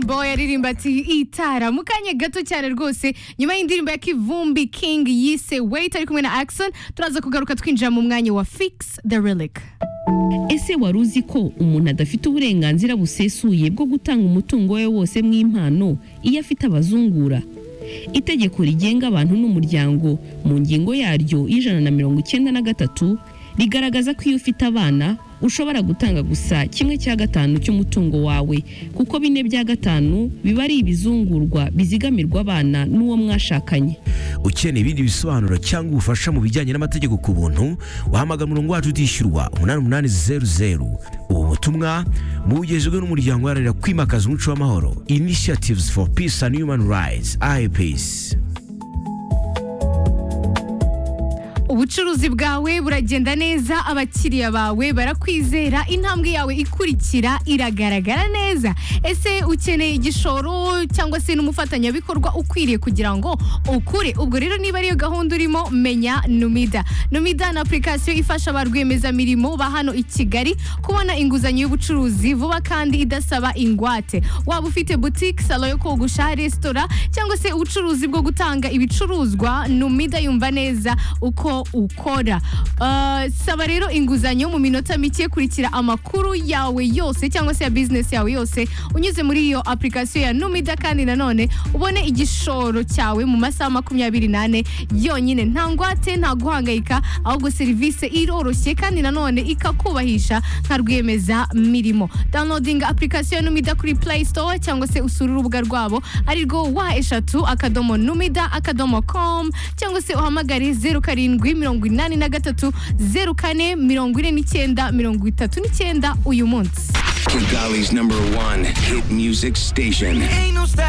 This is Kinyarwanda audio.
boy aririmba ati itara mu kanya gato cyane rwose nyuma y'indirimbo ya kivumbi king yise wait ari kumwe na axon turaza kugaruka twinjira mu mwanya wa fix the relic ese wari uzi ko umuntu adafite uburenganzira busesuye bwo gutanga umutungo we wose mw'impano iyo afite abazungura itegeko rigenga abantu n'umuryango mu ngingo yaryo y'ijana na mirongo icyenda na gatatu rigaragaza ko iyo ufite abana ushobora gutanga gusa kimwe cya gatanu cy'umutungo wawe kuko bine bya gatanu biba ari ibizungurwa bizigamirwa abana n'uwo mwashakanye ukeneye ibindi bisobanuro cyangwa ubufasha mu bijyanye n'amategeko ku buntu wahamagara umurongo wacu utishyurwa umunani umunani zeru zeru ubu butumwa bugejejwe n'umuryango uharanira kwimakaza umuco w'amahoro initiatives for peace and human rights ipeace ubucuruzi bwawe buragenda neza abakiriya bawe barakwizera intambwe yawe ikurikira iragaragara neza ese ukeneye igishoro cyangwa se n'umufatanyabikorwa ukwiriye kugira ngo ukure ubwo rero niba ariyo gahunda urimo menya numida numida ni apurikasiyo ifasha ba rwiyemezamirimo ba hano i kigali kubona inguzanyo y'ubucuruzi vuba kandi idasaba ingwate waba ufite butike salo yo kogosha resitora cyangwa se ubucuruzi bwo gutanga ibicuruzwa numida yumva neza uko ukora Uh, saba rero inguzanyo mu minota mike kurikira amakuru yawe yose cyangwa se ya bizinesi yawe yose unyuze muri iyo apurikasiyo ya numida kandi nanone ubone igishoro cyawe mu masaha makumyabiri n'ane yonyine nta ngwate nta guhangayika ahubwo serivisi iroroshye kandi nanone ikakubahisha nka rwiyemeza mirimo downloading apurikasiyo ya numida kuri play store cyangwa se usure urubuga rwabo ari rwo wa eshatu akadomo numida akadomo com cyangwa se uhamagare zeru karindwi mirongo inani na gatatu zeru kane mirongo ine n'icyenda mirongo itatu n'icyenda uyu munsi Kigali's number one hit music station.